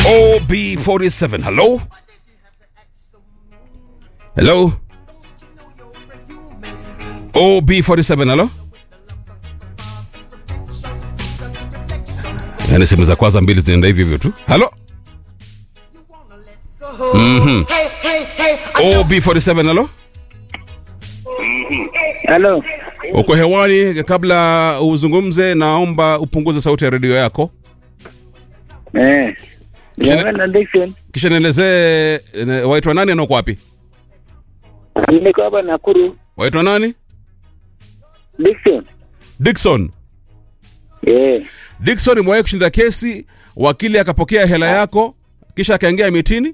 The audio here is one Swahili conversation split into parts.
OB47. Hello? Hello? OB47, hello? Yaani simu za kwanza mbili zinaenda hivyo hivyo tu. Hello? Mhm. OB47, hello? Halo, Uko hewani, kabla uzungumze, naomba upunguze sauti ya redio yako, eh, Kisha- Jamani, Dickson, kisha nielezee eh, waitwa nani na uko wapi? niko hapa Nakuru. Waitwa nani? Dickson, Dickson. eh, Dickson, umewahi kushinda kesi, wakili akapokea hela yako, kisha akaingia mitini?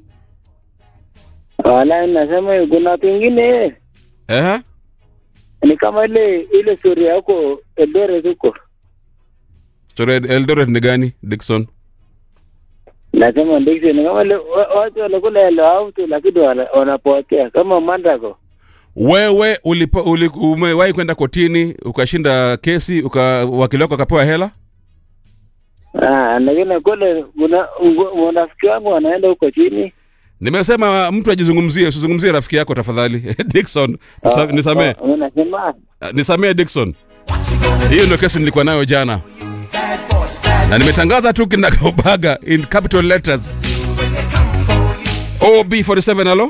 wala nasema kuna pengine Ehe. ni kama ile ile story yako Eldoret huko. Story ya Eldoret ni gani, Dickson? Nasema Dickson, kama ile wa- watu wanakula hela auto lakini wana- wanapotea kama Mandago. Wewe ulipo, uli, umewahi kwenda kotini ukashinda kesi uka, wakili wako akapewa hela? Ah, lakini kule kuna wanafiki wangu wanaenda huko chini. Nimesema mtu ajizungumzie, usizungumzie rafiki yako tafadhali. Dickson, nisa- nisamee. Ah, Unasema Ah, nisamee Dickson. Hiyo ndio kesi nilikuwa nayo jana, na nimetangaza tu kinagaubaga in capital letters. OB47, halo,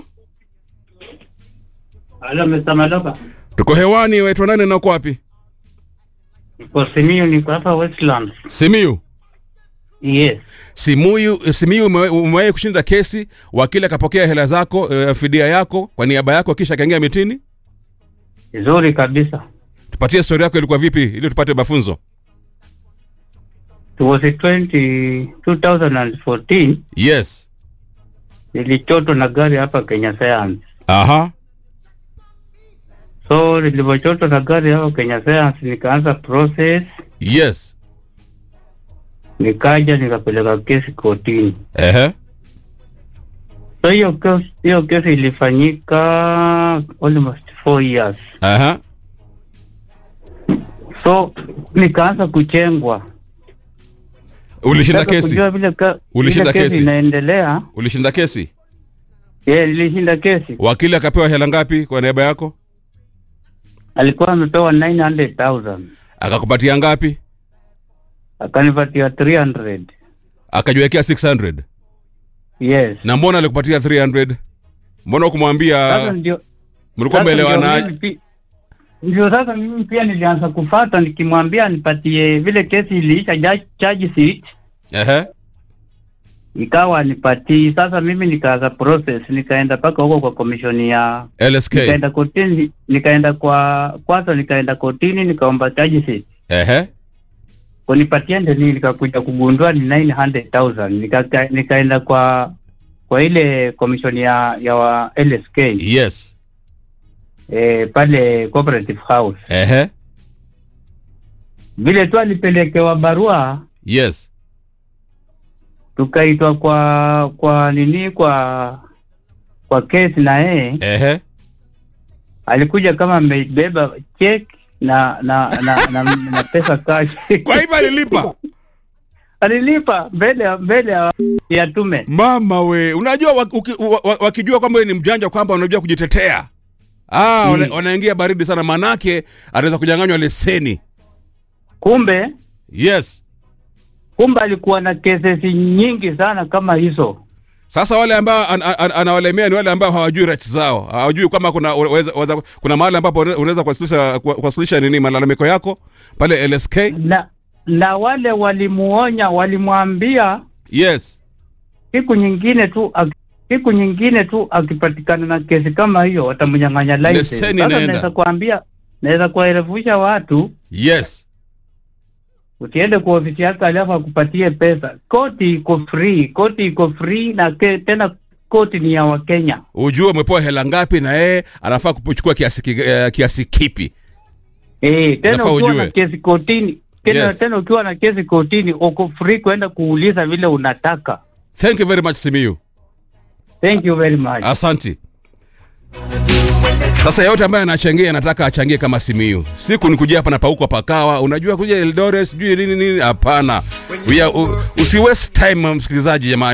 Halo Mr. Maloba. tuko hewani. Waitwa nani na uko wapi? Niko Simiyu, niko hapa Westlands. Simiyu. Yes. Simuyu, Simiyu umewe- umewahi kushinda kesi, wakili akapokea hela zako, uh, fidia yako kwa niaba yako, kisha akaingia mitini. Vizuri kabisa. Tupatie story yako, ilikuwa vipi ili tupate mafunzo. It was 20, 2014 Yes. nilichotwa na gari hapa Kenya Science. Aha. So nilivyochotwa na gari hapa Kenya Science nikaanza process, Yes. nikaja nikapeleka kesi kotini. Ehe. So hiyo kesi, hiyo kesi ilifanyika almost four years. Aha. So nikaanza kuchengwa. Ulishinda Nataka kesi? kujua vile ka- Ulishinda vile kesi? inaendelea. Ulishinda kesi? Yeah, nilishinda kesi. Wakili akapewa hela ngapi kwa niaba yako? alikuwa amepewa 900,000 Akakupatia ngapi? akanipatia 300 Akajiwekea 600. yes Na mbona alikupatia 300? Mbona sasa ukumwambia ndio mlikuwa sasa ndio mmeelewana? mimi pi- ndio sasa mimi pia nilianza kufata nikimwambia nipatie vile kesi iliisha ja- charge sheet Ehe. ikawa nipatii sasa mimi nikaanza process nikaenda mpaka huko kwa komishoni ya LSK. nikaenda kotini nikaenda kwa kwanza nikaenda kotini nikaomba charge sheet Ehe. kunipatia ndio nini nikakuja kugundua ni 900,000 nika, nikaenda kwa kwa ile komishoni ya ya wa LSK Yes. eh, pale cooperative house Ehe. vile tu alipelekewa barua Yes. tukaitwa kwa kwa nini kwa kwa kesi na yeye Ehe. alikuja kama amebeba check na na na, na, na pesa cash Kwa hivyo alilipa. alilipa mbele ya- mbele ya ya tume Mama we, unajua wak- uki- wa- wa- wakijua kwamba wewe ni mjanja kwamba unajua kujitetea. Ah, Mm. wana- wanaingia baridi sana manake anaweza kunyang'anywa leseni. kumbe Yes. kumbe alikuwa na kesi nyingi sana kama hizo Sasa wale ambao an, an, anawalemea ni wale ambao hawajui rights zao, hawajui kama kuna weza, weza, kuna mahali ambapo une- unaweza kuwasilisha ku- kuwasilisha nini malalamiko yako pale LSK. na na wale walimuonya walimwambia Yes. siku nyingine tu ak- siku nyingine tu akipatikana na kesi kama hiyo watamnyang'anya license. Leseni Sasa inaenda. naweza kuambia naweza kuwaelefusha watu Yes. usiende kwa ofisi yake alafu akupatie pesa. Koti iko free, koti iko free na ke, tena koti ni ya Wakenya. Ujue umepewa hela ngapi na yeye anafaa kuchukua kiasi, ki- eh, kiasi kipi. Eh, tena Unafaa ukiwa ujue. na kesi kotini tena, Yes. tena ukiwa na kesi kotini uko free kwenda kuuliza vile unataka. Thank you very much Simiyu. Thank you very much. Asanti. Sasa yote ambaye anachangia anataka achangie kama Simiyu. Siku ni kuja hapa na pauko pakawa, unajua kuja Eldoret sijui nini nini, hapana. We are- u- Usi waste time msikilizaji jamani.